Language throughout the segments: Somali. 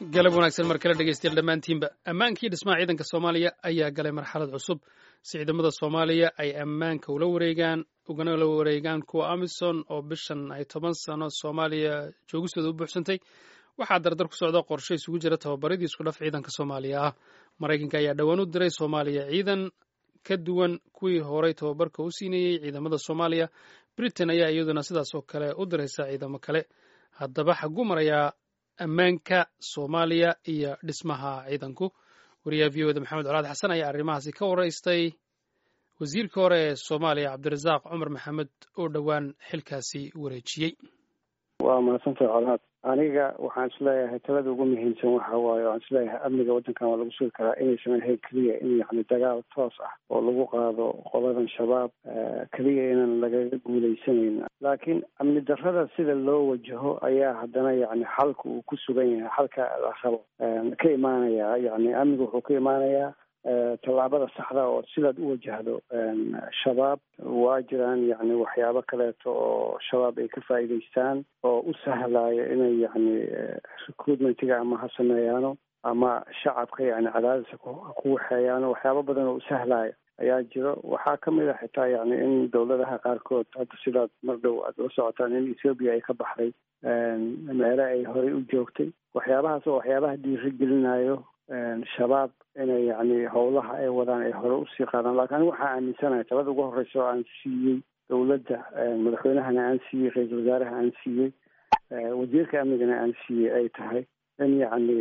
galab wanaagsan mar kale dhegeystayaal dhammaantiinba ammaankii dhismaha ciidanka soomaaliya ayaa galay marxalad cusub si ciidamada soomaaliya ay ammaanka ula wareegaan ugana la wareegaan kuwa amisom oo bishan ay toban sano soomaaliya joogistooda u buuxsantay waxaa dardar ku socda qorshe isugu jira tababaradii isku dhaf ciidanka soomaaliya ah maraykanka ayaa dhowaan u diray soomaaliya ciidan ka duwan kuwii horey tababarka u siinayey ciidamada soomaaliya britain ayaa iyaduna sidaas oo kale u diraysa ciidamo kale haddaba xaguu marayaa ammaanka soomaaliya iyo dhismaha ciidanku wariyaha v oda maxamed colaad xasan ayaa arrimahaasi ka waraystay wasiirka hore ee soomaaliya cabdirasaaq cumar maxamed oo dhowaan xilkaasi wareejiyey waa mahadsantahay colaad aniga waxaan isleeyahay talada ugu muhiimsan waxa waaye waxaan isleeyahay amniga waddankan waa lagu sugi karaa inaysan ahayn keliya in yani dagaal toos ah oo lagu qaado qoladan shabaab keliya inaan lagaga guuleysanayn laakiin amni darrada sida loo wajaho ayaa haddana yani xalka uu ku sugan yahay xalka la rabo ka imaanaya yani amniga wuxuu ka imaanayaa tallaabada saxda oo sidaad u wajahdo shabaab waa jiraan yani waxyaabo kaleeto oo shabaab ay ka faa'iidaystaan oo u sahlaya inay yani recruitmentiga ama ha sameeyaano ama shacabka yani cadaadisa ku waxeeyaano waxyaabo badan oo u sahlaya ayaa jiro waxaa kamid a xitaa yani in dowladaha qaarkood hadda sidaad mar dhow aad la socotaan in ethoobia ay ka baxday meele ay horey u joogtay waxyaabahaas oo waxyaabaha dhiirigelinayo shabaab inay yani howlaha ay wadaan ay hore usii qaadaan lakin anigu waxaa aaminsanahay talada ugu horeysa oo aan siiyey dowladda madaxweynahana aan siiyey ra-iisul wasaaraha aan siiyey wasiirka amnigana aan siiyey ay tahay in yacni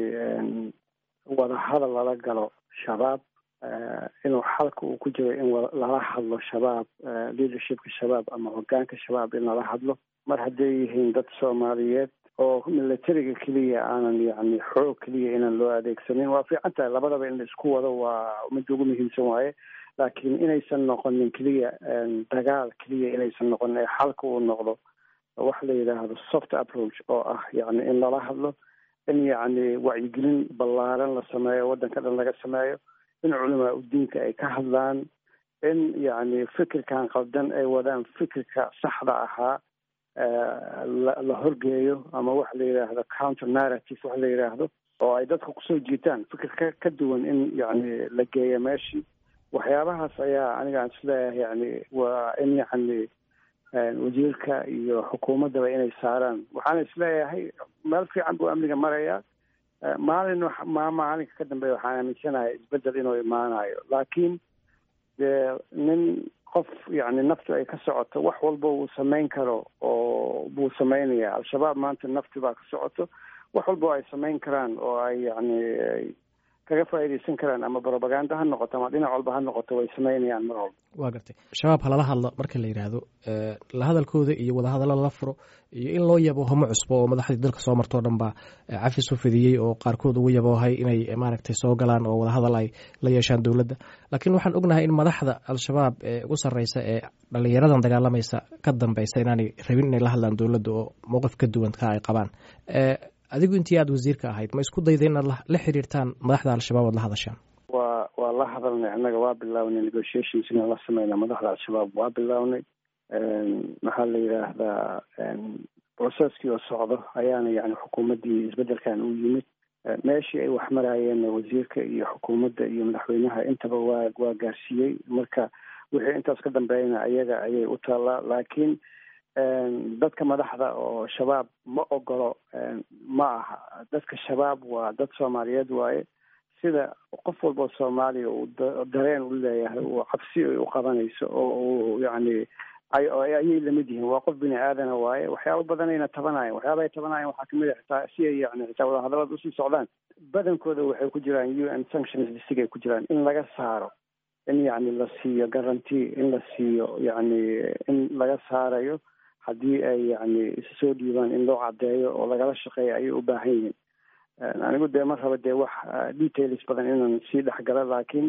wadahadal lala galo shabaab inuu xalka uu ku jiro in lala hadlo shabaab leadershipka shabaab ama hogaanka shabaab in lala hadlo mar hadday yihiin dad soomaaliyeed oo militariga keliya aanan yani xoog keliya inaan loo adeegsanin waa fiican tahay labadaba in la isku wado waa midda ugu muhiimsan waaye laakiin inaysan noqonin keliya dagaal keliya inaysan noqonin ee xalka uu noqdo waxa la yidhaahdo soft approach oo ah yani in lala hadlo in yacni wacyigelin ballaaran la sameeyo waddanka dhan laga sameeyo in culamaa udiinka ay ka hadlaan in yacni fikirkan qaldan ay wadaan fikirka saxda ahaa la horgeeyo ama waxa la yidhaahdo counter narrative waxa la yidhaahdo oo ay dadka kusoo jiitaan fikir ka ka duwan in yacni la geeyo meeshii waxyaabahaas ayaa aniga aan isleeyahay yani waa in yacni wasiirka iyo xukuumaddaba inay saaraan waxaana isleeyahay meel fiican buu amniga marayaa maalin ma maalinka ka dambeeya waxaan aaminsanahay isbedel inuu imaanayo laakiin dee nin qof yani naftu ay ka socoto wax walba uu samayn karo oo buu samaynayaa al-shabaab maanta nafti baa ka socoto wax walba ay samayn karaan oo ay yani kaga faa'iidaysan karaan ama propaganda ha noqoto ama dhinac walba ha noqoto way samaynayaan mar walba waa gartay shabaab halala hadlo marka la yidhaahdo la hadalkooda iyo wadahadallo lala furo iyo in loo yabo homo cusbo oo madaxdii dalka soo martoo dhan baa cafis u fidiyey oo qaarkood ugu yaboohay inay maaragtay soo galaan oo wadahadal ay la yeeshaan dowladda laakiin waxaan ognahay in madaxda al-shabaab ee ugu sarreysa ee dhalinyaradan dagaalamaysa ka dambeysa inaanay rabin inay la hadlaan dowladda oo mowqif ka duwan ka ay qabaan adigu intii aada wasiirka ahayd ma isku dayda inaad la xiriirtaan madaxda al-shabaab oad la hadashaan wa waa la hadalnay annaga waa bilownay negotiations inaan la sameyna madaxda al-shabaab waa bilownay maxaa la yidhaahdaa processkii oo socdo ayaana yani xukuumaddii isbeddelkan u yimid meeshii ay wax maraayeen wasiirka iyo xukuumadda iyo madaxweynaha intaba waa waa gaarsiiyey marka wixii intaas ka dambeeyana ayaga ayay u taallaa laakiin dadka madaxda oo shabaab ma ogolo ma aha dadka shabaab waa dad soomaaliyeed waaye sida qof walboo soomaaliya uu dareen u leeyahay uu cabsi ay u qabanayso oo uu yacni ayay lamid yihiin waa qof bini aadana waaye waxyaaba badanayna tabanayan waxyaaba ay tabanayan waxaa kamid a xitaa si ay yani xitaa wadahadallada usii socdaan badankooda waxay ku jiraan u n sanctions listig ay ku jiraan in laga saaro in yacni la siiyo guarantee in la siiyo yacni in laga saarayo haddii ay yani isu soo dhiibaan in loo caddeeyo oo lagala shaqeeyo ayay u baahan yihiin anigu dee mar raba dee wax details badan inaan sii dhexgalo laakiin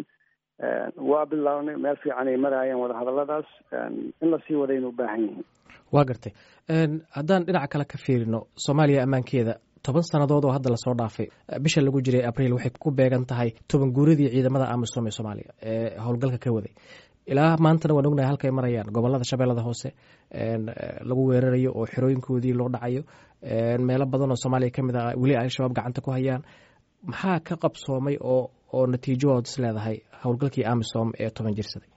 waa bilownay meel fiican ay maraayeen wadahadalladaas in lasii wadayna u baahan yihiin waa gartay haddaan dhinaca kale ka fiirino soomaaliya ammaankeeda toban sannadood oo hadda lasoo dhaafay bisha lagu jiray abriil waxay ku beegan tahay toban guuradii ciidamada amisom ee soomaaliya ee howlgalka ka waday ilaa maantana waan ognahay halkay marayaan gobolada shabeellada hoose lagu weerarayo oo xerooyinkoodii loo dhacayo meelo badan oo soomaaliya ka mid ah weli ay al-shabaab gacanta ku hayaan maxaa ka qabsoomay oo oo natiijahood is leedahay howlgalkii amisom ee toban jirsaday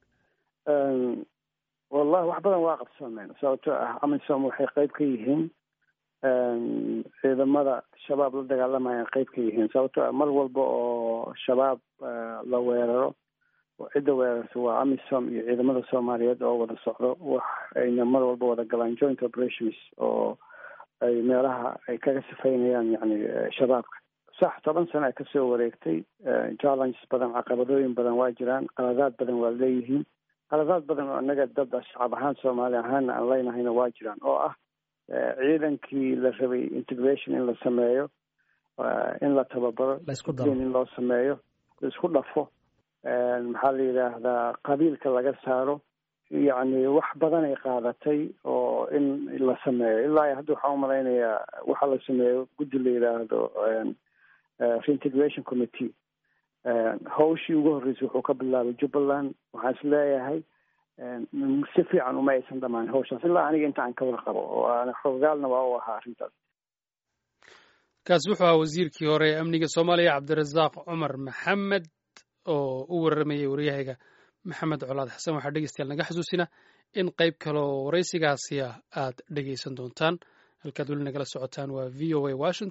wallahi wax badan waa qabsoomeen sababtoo ah amisom waxay qeyb ka yihiin ciidamada shabaab la dagaalamayaan qeyb ka yihiin sababtoo ah mar walba oo shabaab la weeraro cidda weerarta waa amisom iyo ciidamada soomaaliyeed oo wada socdo wax ayna mar walba wada galaan joint operations oo ay meelaha ay kaga sifaynayaan yani shabaabka sax toban sano ay kasoo wareegtay challenges badan caqabadooyin badan waa jiraan qaladaad badan waa leeyihiin qaladaad badan oo inaga dad shacab ahaan soomaali ahaana aan leynahayna waa jiraan oo ah ciidankii la rabay integration in la sameeyo in la tababaro in loo sameeyo laisku dhafo maxaa la yidhaahdaa qabiilka laga saaro yacni wax badanay qaadatay oo in la sameeyo ilaa hadda waxaan umalaynayaa waxa la sameeyo guddi la yidhaahdo reintegration committee hawshii ugu horreysay wuxuu ka bilaabay jubbaland waxaan is leeyahay si fiican uma aysan dhamaan hawshaas ilaa aniga inta aan ka wada qabo oo aan xogaalna waa u ahaa arrintaas kaasi wuxuu ahaa wasiirkii hore ee amniga soomaaliya cabdirasaaq cumar maxamed oo u waramayay waryahayga maxamed colaad xasan waxaa dhegeystayaal naga xasuusina in qayb kale oo waraysigaasi ah aad dhegeysan doontaan halkaad weli nagala socotaan waa v o a washington